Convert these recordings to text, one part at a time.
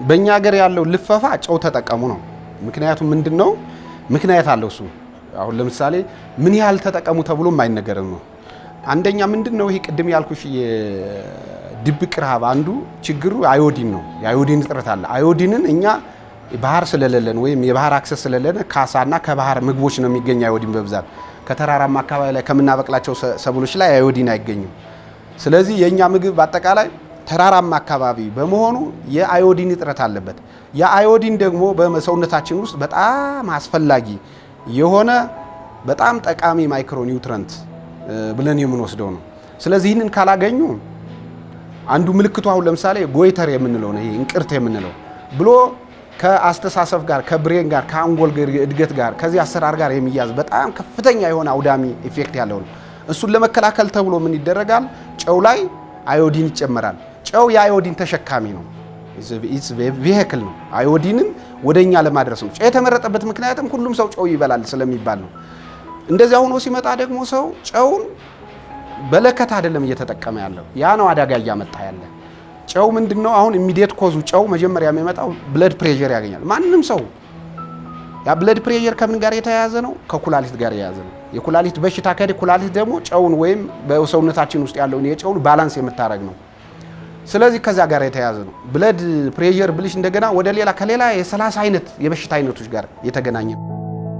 በእኛ ሀገር ያለው ልፈፋ ጨው ተጠቀሙ ነው። ምክንያቱም ምንድን ነው ምክንያት አለው እሱ። አሁን ለምሳሌ ምን ያህል ተጠቀሙ ተብሎም አይነገርም ነው። አንደኛ ምንድን ነው ይሄ ቅድም ያልኩሽ የድብቅ ረሃብ አንዱ ችግሩ አዮዲን ነው። የአዮዲን እጥረት አለ። አዮዲንን እኛ ባህር ስለሌለን ወይም የባህር አክሰስ ስለሌለን ካሳና ከባህር ምግቦች ነው የሚገኝ አዮዲን በብዛት ከተራራማ አካባቢ ላይ ከምናበቅላቸው ሰብሎች ላይ አዮዲን አይገኝም። ስለዚህ የእኛ ምግብ በአጠቃላይ ተራራማ አካባቢ በመሆኑ የአዮዲን እጥረት አለበት። የአዮዲን ደግሞ በሰውነታችን ውስጥ በጣም አስፈላጊ የሆነ በጣም ጠቃሚ ማይክሮ ኒውትረንት ብለን የምንወስደው ነው። ስለዚህ ይህንን ካላገኙ አንዱ ምልክቱ አሁን ለምሳሌ ጎይተር የምንለው ነው፣ ይሄ እንቅርት የምንለው ብሎ ከአስተሳሰብ ጋር ከብሬን ጋር ከአንጎል እድገት ጋር ከዚህ አሰራር ጋር የሚያዝ በጣም ከፍተኛ የሆነ አውዳሚ ኢፌክት ያለው ነው። እሱን ለመከላከል ተብሎ ምን ይደረጋል? ጨው ላይ አዮዲን ይጨመራል። ጨው የአዮዲን ተሸካሚ ነው፣ ቬሄክል ነው። አዮዲንን ወደኛ ለማድረስ ነው። ጨው የተመረጠበት ምክንያትም ሁሉም ሰው ጨው ይበላል ስለሚባል ነው። እንደዚያ ሆኖ ሲመጣ ደግሞ ሰው ጨውን በለከት አይደለም እየተጠቀመ ያለው፣ ያ ነው አደጋ እያመጣ ያለ። ጨው ምንድን ነው አሁን ኢሚዲየት ኮዙ ጨው መጀመሪያ የሚመጣው ብለድ ፕሬዠር ያገኛል ማንም ሰው። ያ ብለድ ፕሬዠር ከምን ጋር የተያያዘ ነው? ከኩላሊት ጋር የያዘ ነው። የኩላሊት በሽታ ከሄደ ኩላሊት ደግሞ ጨውን ወይም በሰውነታችን ውስጥ ያለውን የጨውን ባላንስ የምታደርግ ነው። ስለዚህ ከዛ ጋር የተያያዘ ነው። ብለድ ፕሬዠር ብልሽ እንደገና ወደ ሌላ ከሌላ የሰላሳ አይነት የበሽታ አይነቶች ጋር የተገናኘ ነው።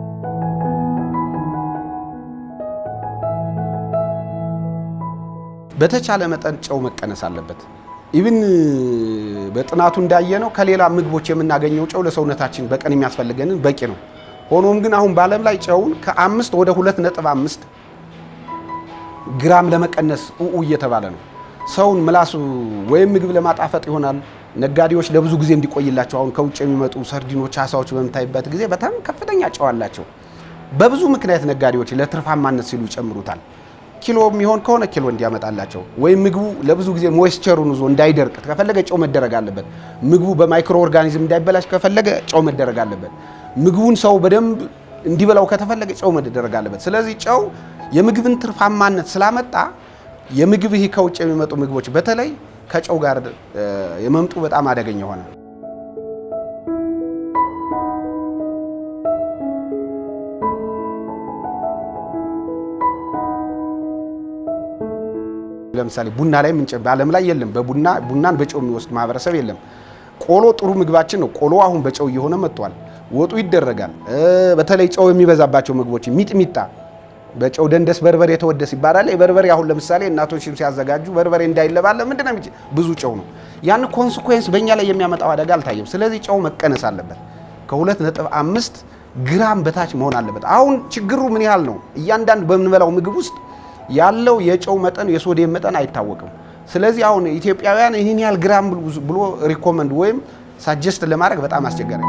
በተቻለ መጠን ጨው መቀነስ አለበት። ኢብን በጥናቱ እንዳየነው ከሌላ ምግቦች የምናገኘው ጨው ለሰውነታችን በቀን የሚያስፈልገንን በቂ ነው። ሆኖም ግን አሁን በዓለም ላይ ጨውን ከአምስት ወደ ሁለት ነጥብ አምስት ግራም ለመቀነስ ኡኡ እየተባለ ነው። ሰውን ምላሱ ወይም ምግብ ለማጣፈጥ ይሆናል። ነጋዴዎች ለብዙ ጊዜ እንዲቆይላቸው አሁን ከውጭ የሚመጡ ሰርዲኖች፣ አሳዎች በምታይበት ጊዜ በጣም ከፍተኛ ጨው አላቸው። በብዙ ምክንያት ነጋዴዎች ለትርፋማነት ሲሉ ይጨምሩታል። ኪሎ የሚሆን ከሆነ ኪሎ እንዲያመጣላቸው ወይም ምግቡ ለብዙ ጊዜ ሞይስቸሩን ይዞ እንዳይደርቅ ከፈለገ ጨው መደረግ አለበት። ምግቡ በማይክሮ ኦርጋኒዝም እንዳይበላሽ ከፈለገ ጨው መደረግ አለበት። ምግቡን ሰው በደንብ እንዲበላው ከተፈለገ ጨው መደረግ አለበት። ስለዚህ ጨው የምግብን ትርፋማነት ስላመጣ የምግብ ይህ ከውጭ የሚመጡ ምግቦች በተለይ ከጨው ጋር የመምጡ በጣም አደገኛ ሆነ። ለምሳሌ ቡና ላይ ምንጭ በዓለም ላይ የለም። በቡና ቡናን በጨው የሚወስድ ማህበረሰብ የለም። ቆሎ ጥሩ ምግባችን ነው። ቆሎ አሁን በጨው እየሆነ መጥቷል። ወጡ ይደረጋል። በተለይ ጨው የሚበዛባቸው ምግቦች ሚጥሚጣ በጨው ደንደስ በርበሬ የተወደስ ይባላል። የበርበሬ አሁን ለምሳሌ እናቶችም ሲያዘጋጁ በርበሬ እንዳይለባለ ምንድነው ብዙ ጨው ነው። ያን ኮንስኮንስ በእኛ ላይ የሚያመጣው አደጋ አልታየም። ስለዚህ ጨው መቀነስ አለበት። ከሁለት ነጥብ አምስት ግራም በታች መሆን አለበት። አሁን ችግሩ ምን ያህል ነው? እያንዳንዱ በምንበላው ምግብ ውስጥ ያለው የጨው መጠን የሶዲየም መጠን አይታወቅም። ስለዚህ አሁን ኢትዮጵያውያን ይህን ያህል ግራም ብሎ ሪኮመንድ ወይም ሳጀስት ለማድረግ በጣም አስቸጋሪ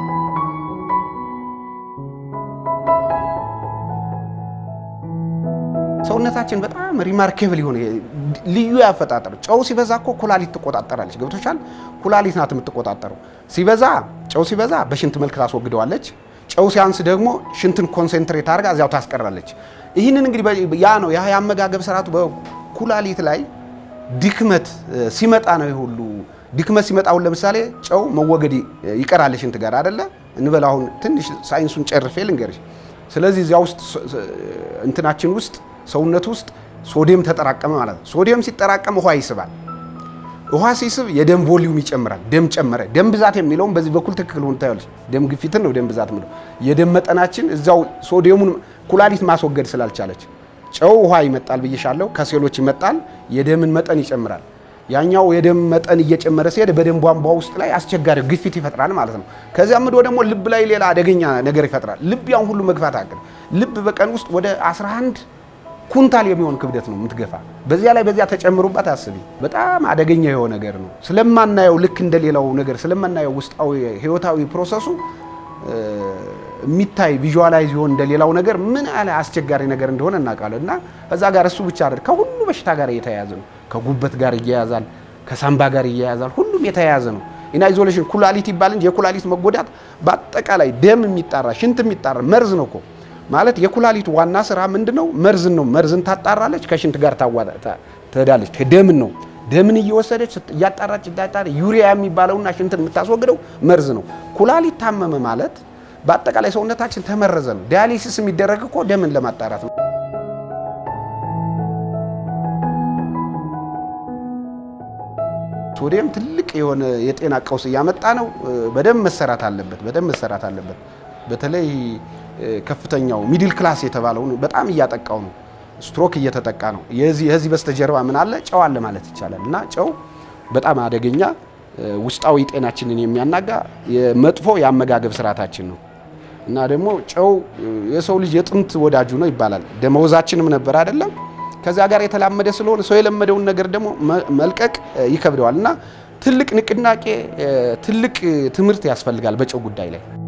ሰውነታችን በጣም ሪማርኬብል የሆነ ልዩ ያፈጣጠር ጨው ሲበዛ እኮ ኩላሊት ትቆጣጠራለች። ገብቶሻል? ኩላሊት ናት የምትቆጣጠረው። ሲበዛ ጨው ሲበዛ በሽንት መልክ ታስወግደዋለች። ጨው ሲያንስ ደግሞ ሽንትን ኮንሴንትሬት አድርጋ እዚያው ታስቀራለች። ይህንን እንግዲህ ያ ነው ያ የአመጋገብ ስርዓቱ በኩላሊት ላይ ድክመት ሲመጣ ነው ሁሉ ድክመት ሲመጣ አሁን ለምሳሌ ጨው መወገድ ይቀራል ሽንት ጋር አይደለ እንበል። አሁን ትንሽ ሳይንሱን ጨርፌ ልንገርሽ። ስለዚህ እዚያ ውስጥ እንትናችን ውስጥ ሰውነት ውስጥ ሶዲየም ተጠራቀመ ማለት ነው። ሶዲየም ሲጠራቀም ውሃ ይስባል። ውሃ ሲስብ የደም ቮሊዩም ይጨምራል። ደም ጨመረ። ደም ብዛት የሚለውም በዚህ በኩል ትክክል ሆኖ ታያለሽ። ደም ግፊትን ነው ደም ብዛት ምለው። የደም መጠናችን እዛው ሶዲየሙን ኩላሊት ማስወገድ ስላልቻለች ጨው ውሃ ይመጣል ብዬሻለሁ። ከሴሎች ይመጣል፣ የደምን መጠን ይጨምራል። ያኛው የደም መጠን እየጨመረ ሲሄድ በደም ቧንቧ ውስጥ ላይ አስቸጋሪ ግፊት ይፈጥራል ማለት ነው። ከዚያ ምዶ ደግሞ ልብ ላይ ሌላ አደገኛ ነገር ይፈጥራል። ልብ ያን ሁሉ መግፋት አቅል ልብ በቀን ውስጥ ወደ 11 ኩንታል የሚሆን ክብደት ነው የምትገፋ። በዚያ ላይ በዚያ ተጨምሩባት አስቢ። በጣም አደገኛ የሆነ ነገር ነው። ስለማናየው ልክ እንደሌላው ነገር ስለማናየው ውስጣዊ ህይወታዊ ፕሮሰሱ የሚታይ ቪዥዋላይዝ ይሆን እንደሌላው ነገር ምን ያህል አስቸጋሪ ነገር እንደሆነ እናውቃለን። እና ከዛ ጋር እሱ ብቻ አይደል ከሁሉ በሽታ ጋር የተያያዘ ነው። ከጉበት ጋር ይያያዛል፣ ከሳምባ ጋር ይያያዛል። ሁሉም የተያያዘ ነው። ኢና ኢዞሌሽን ኩላሊት ይባል እንጂ የኩላሊት መጎዳት በአጠቃላይ ደም የሚጣራ ሽንት የሚጣራ መርዝ ነው እኮ ማለት የኩላሊት ዋና ስራ ምንድነው? መርዝን ነው። መርዝን ታጣራለች፣ ከሽንት ጋር ትሄዳለች። ደምን ነው። ደምን እየወሰደች እያጣራች እያጣራ ዩሪያ የሚባለውና ሽንትን የምታስወግደው መርዝ ነው። ኩላሊት ታመመ ማለት በአጠቃላይ ሰውነታችን ተመረዘ ነው። ዲያሊሲስ የሚደረግ እኮ ደምን ለማጣራት ነው። ሶዲየም ትልቅ የሆነ የጤና ቀውስ እያመጣ ነው። በደንብ መሰራት አለበት። በደንብ መሰራት አለበት። በተለይ ከፍተኛው ሚድል ክላስ የተባለውን በጣም እያጠቃው ነው። ስትሮክ እየተጠቃ ነው። የዚህ የዚህ በስተጀርባ ምን አለ? ጨው አለ ማለት ይቻላል። እና ጨው በጣም አደገኛ ውስጣዊ ጤናችንን የሚያናጋ መጥፎ የአመጋገብ ስርዓታችን ነው። እና ደግሞ ጨው የሰው ልጅ የጥንት ወዳጁ ነው ይባላል። ደመወዛችንም ነበር አይደለም? ከዚያ ጋር የተላመደ ስለሆነ ሰው የለመደውን ነገር ደግሞ መልቀቅ ይከብደዋል። እና ትልቅ ንቅናቄ፣ ትልቅ ትምህርት ያስፈልጋል በጨው ጉዳይ ላይ